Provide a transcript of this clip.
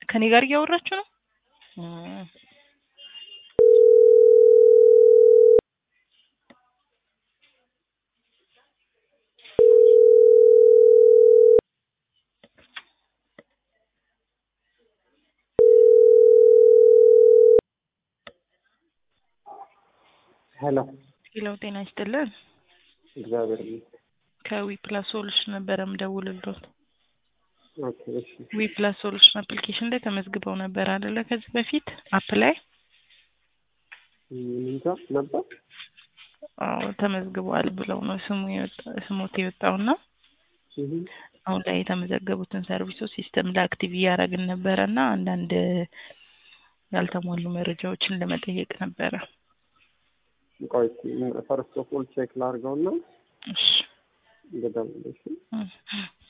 ከኔ ጋር እያወራችሁ ነው? እም፣ ሄሎ ሌላው ጤና ይስጥልን። እግዚአብሔር ይመስገን። ከዊ ፕላስ ሶሉሽን ነበረ ምደውልልዎት። ኦኬ እሺ ዊ ፕላስ ሶሉሽን አፕሊኬሽን ላይ ተመዝግበው ነበር አይደለ? ከዚህ በፊት አፕ ላይ ምን እንጃ ነበር አዎ ተመዝግበዋል ብለው ነው ስሙ የወጣ ስሞት የወጣውና እህ አሁን ላይ የተመዘገቡትን ሰርቪሶች ሲስተም ላይ አክቲቭ እያደረግን ነበረ እና አንዳንድ ያልተሟሉ መረጃዎችን ለመጠየቅ ነበረ። ቆይ ፈርስት ኦፍ ኦል ቼክ ላድርገውና እሺ ልደውልልሽ። እም።